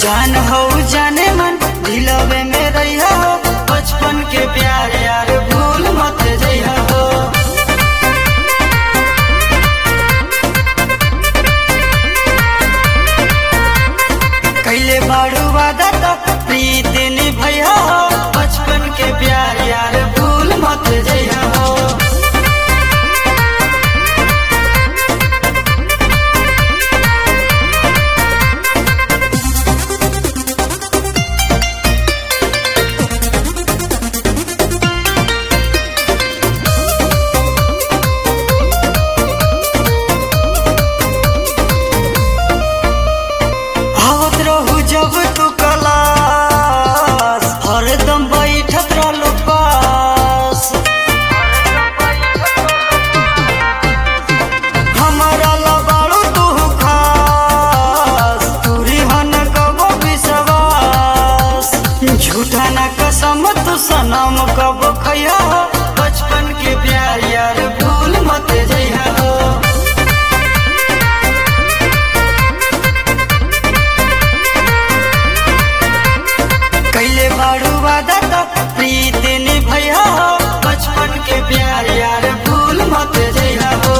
जान हो जाने मन दिलवे में रहिया हो बचपन के प्यार यार भूल मत जइहा हो कैले बाड़ू वादा तो प्रीत निभैया हो बचपन के प्यार यार भूल मत जइहा हो आवत रहू जब तू कलास हरदम बैठत रहलू पास हमारा लबाड़ू तू खास तूरी हन कबो विश्वास झूठा ना कसम तू सनम कबो खैया हो बचपन के प्यार यार भूल मत जइहा हो कैले बाड़ू वादा तो प्रीत निभैया हो बचपन के प्यार यार भूल मत जइहा हो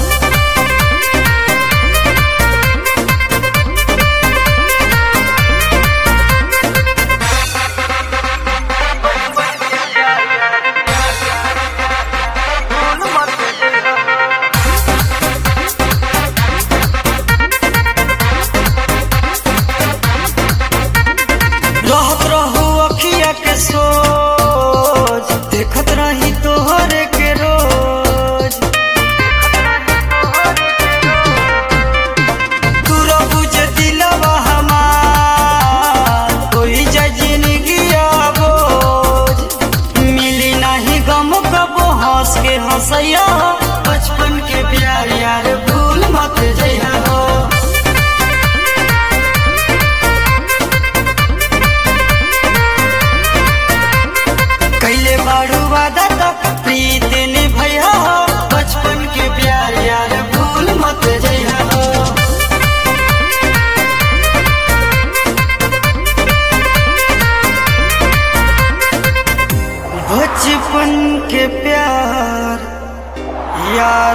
रहत रहू अखिया के सोच देखत रही तोहरे के रोज तू रहू जे दिलवा हमार कोई जा जिंदगी बोझ मिली नहीं गम कबो हंस के हंसैया बचपन के प्यार यार भूल मत जइहा हो कैले बाड़ू वादा तो प्रीत निभैया हो बचपन के प्यार यार भूल मत जइहा हो बचपन के प्यार यार